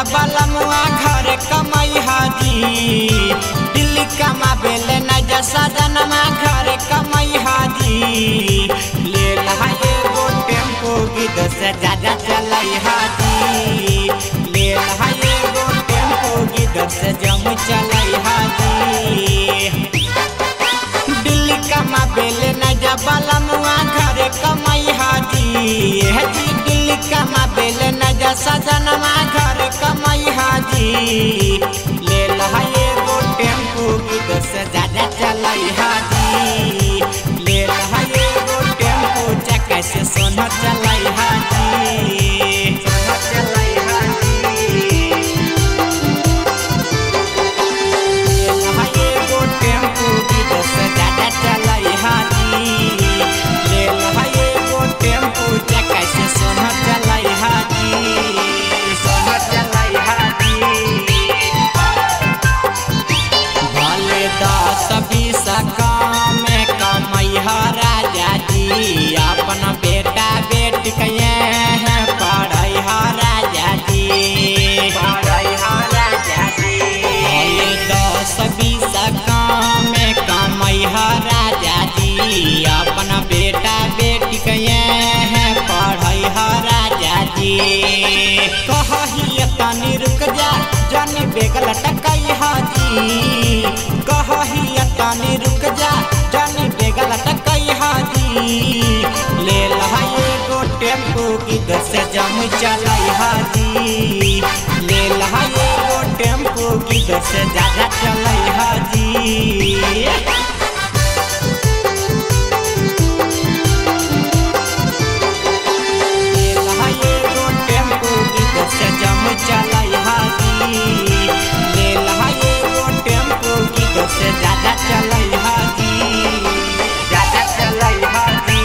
बलमुआ घर कमाई हाजी दिल्ली कमा बेले न जा सजनमा घर कमाई हाजी ले लहा एगो टेम्पो गिद से ज्यादा चलाई हाजी ले लहा एगो टेम्पो गिद से जम चलाई हाजी दिल्ली कमा बेले न जा बलमुआ घर कमाई हाजी हे जी दिल्ली कमा बेले न जा सजनमा घर कमाई हाजी ले लहा एगो टेम्पू की दस ज्यादा चलाई हाजी ले लहा एगो टेम्पू चक्का से सोना चलाई हाजी सोना चलाई हाजी लहा एगो टेम्पू की दस ज्यादा चलाई हाजी ले लहा एगो टेम्पू चक्का से सोना चलाई हाजी सोना चलाई हाजी भले दस बीस काम कमैहा राजा जी अपन बेटा बेटी कहे हैं पढ़ै राजा जी पढ़ै राजा जी भले दस बीस काम कमैहा राजा जी अपन बेटा बेटी कहे हैं पढ़ै राजा जी कहही तनी रुक जा जानी बेगल टकई हाजी कहही तनी रुक जा जानी बेगल टकई हाजी ले लहा एगो टेम्पू की दस जम चलाई हाजी ले लहा एगो टेम्पू की दस ज्यादा चलाई हाजी लहा एगो टेम्पू की दस जम चलाई हाजी ले लहा एगो टेम्पू की दस ज्यादा चलाई हाजी ज्यादा चलाई हाजी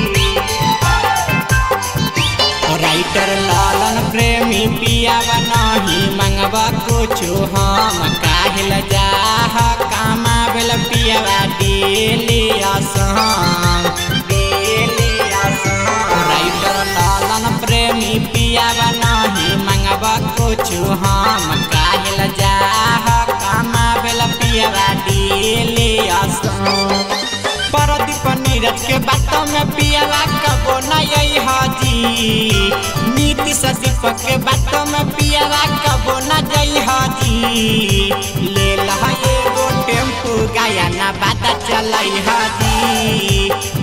राइटर लालन प्रेमी पिया बनाही मंगवा कुछु हम काहिल जाह कामा बेल पियावा daily Assam daily Assam writer Lalan Premi पिया बनाही मंगवा कुछु हम काहिल जाह कामा बेल पियावा डेली आसाम परदीप नीरज के बातों में पियावा कबो नई हाजी नीति दीपक के बातों में पियावा कबो न जई हाजी ले लहा एगो टेम्पू गाया ना बात चलाई हाजी